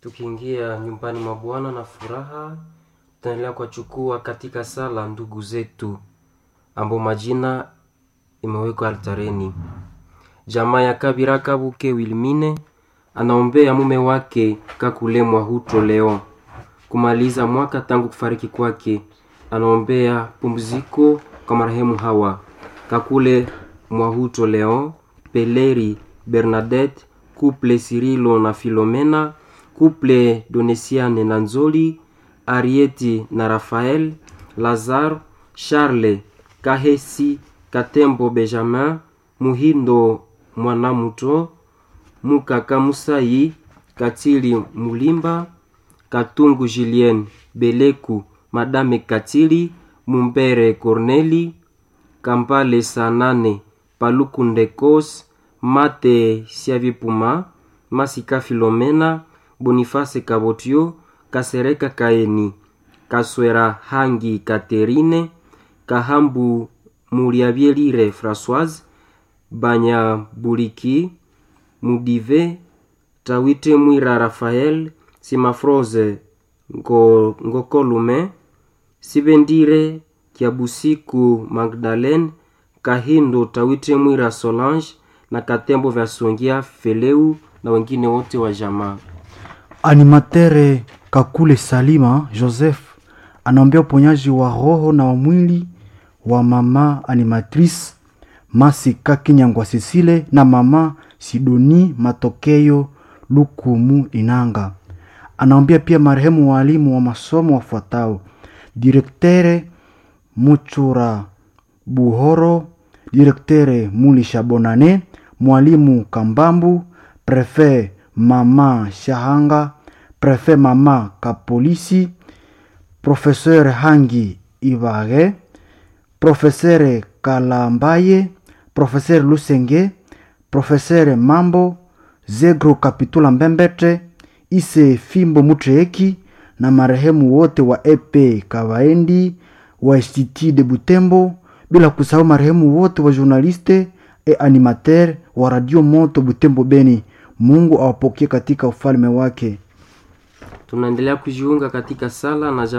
tukiingia nyumbani mwa Bwana na furaha, tutaendelea kuwachukua katika sala ndugu zetu ambao majina imewekwa altareni. Jamaa ya Kabira Kabuke Wilmine anaombea mume wake Kakulemwa Huto Leon kumaliza mwaka tangu kufariki kwake. Anaombea pumziko kwa marehemu hawa Kakule Mwahuto Leon, Peleri Bernadette, Couple Cirilo na Filomena, Couple Donesiane na Nzoli, Arieti na Rafael, Lazar, Charles Kahesi, Katembo Benjamin, Muhindo Mwanamuto, Mukaka Musayi, Katili Mulimba, Katungu Julien, Beleku, Madame Katili, Mumbere Corneli, Kampale Sanane, Paluku Ndekos, Mate Siavipuma, Masika Filomena, Boniface Kabotio, Kasereka Kaeni, Kaswera Hangi Katerine, Kahambu Muriabielire Françoise, Banyabuliki, Mudive, Tawite Mwira Rafael, Simafroze Ngo, Ngokolume, Sibendire Kiabusiku Magdalene, Kahindo Tawite Mwira Solange na Katembo vya Songia Feleu na wengine wote wa jamaa. Animatere Kakule Salima Joseph anaombea uponyaji wa roho na wa mwili wa mama animatrice Masika Kinyangwa Sisile na mama Sidoni Matokeo Lukumu Inanga. Anaombea pia marehemu walimu wa masomo wafuatao: direktere Muchura Buhoro, direktere Mulisha Bonane, mwalimu Kambambu, prefe mama Shahanga, prefe mama Kapolisi, profeseur Hangi Ibage, profesere Kalambaye, profeseur Lusenge, profeseur Mambo, Zegro Kapitula Mbembete, Ise Fimbo Mutreeki na marehemu wote wa EP Kawaendi wa Institut de Butembo, bila kusahau marehemu wote wa journaliste e animateur wa Radio Moto Butembo Beni. Mungu awapokee katika ufalme wake. Tunaendelea kujiunga katika sala na jamaa